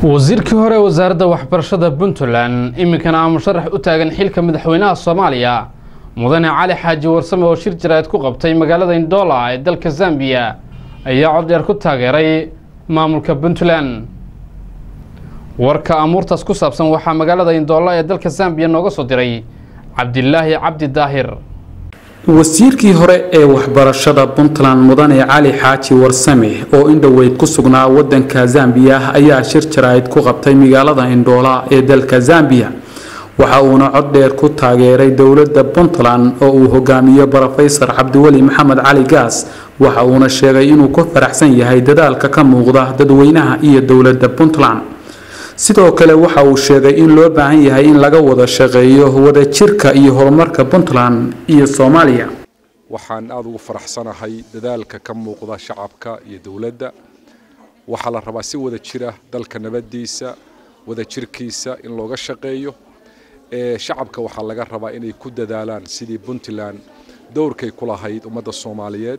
wasiirkii hore ee wasaaradda waxbarashada puntland iminkana aa musharax u taagan xilka madaxweynaha soomaaliya mudane cali xaaji warsame oo shir jaraa'id ku qabtay magaalada indoola ee dalka zambiya ayaa cod dheer ku taageeray maamulka puntland warka amuurtaas ku saabsan waxaa magaalada indoola ee dalka zambiya nooga soo diray cabdilaahi cabdi daahir wasiirkii hore ee waxbarashada puntland mudane cali xaaji warsame oo indhoweyd ku sugnaa wadanka zambiya ayaa shir jaraa'id ku qabtay magaalada indhoola ee dalka zambiya waxa uuna cod dheer ku taageeray dowladda puntland oo uu hogaamiyo brofesor cabdiweli maxamed cali gaas waxa uuna sheegay inuu ku faraxsan yahay dadaalka ka muuqda dadweynaha iyo dowladda puntland sidoo kale waxa uu sheegay in loo baahan yahay in laga wada shaqeeyo wadajirka iyo horumarka puntland iyo soomaaliya waxaan aada ugu faraxsanahay dadaalka ka muuqda shacabka iyo dowladda waxaa la rabaa si wada jira dalka nabadiisa wadajirkiisa in looga shaqeeyo shacabka waxaa laga rabaa inay ku dadaalaan sidii puntland dowrkay ku lahayd ummadda soomaaliyeed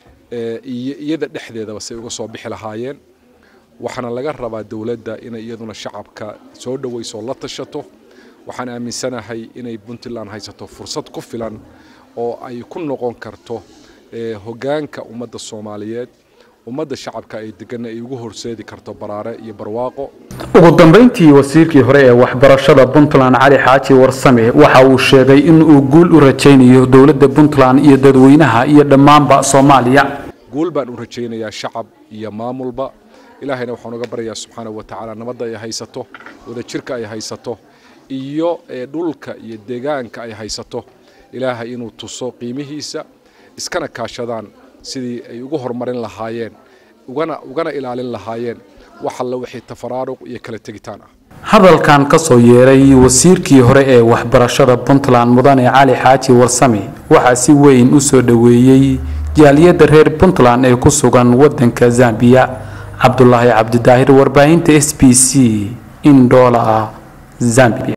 iyo iyada dhexdeedaba say uga soo bixi lahaayeen waxaana laga rabaa dowladda inay iyaduna shacabka soo dhoweyso la tashato waxaan aaminsanahay inay puntland haysato fursad ku filan oo ay ku noqon karto hogaanka ummadda soomaaliyeed ummadda shacabka ay deganna ay ugu horseedi karto baraare iyo barwaaqo ugu dambeyntii wasiirkii hore ee waxbarashada puntland cali xaaji warsame waxa uu sheegay in uu guul u rajaynayo dowladda puntland iyo dadweynaha iyo dhammaanba soomaaliya guul baan u rajaynayaa shacab iyo maamulba ilaahayna waxaan uga baryayaa subxaanahu wa tacaala nabadda ay haysato wadajirka ay haysato iyo dhulka iyo deegaanka ay haysato ilaahay inuu tuso qiimihiisa iskana kaashadaan sidii ay ugu horumarin lahaayeen ugana ugana ilaalin lahaayeen wax alla wixii tafaraaruq iyo kala tegitaan ah hadalkan ka soo yeeray wasiirkii hore ee waxbarashada puntland mudane cali xaaji warsame waxaa si weyn u soo dhoweeyey jaaliyadda reer puntland ee ku sugan wadanka zambiya cabdulaahi cabdidaahir warbaahinta s b c indoola zambia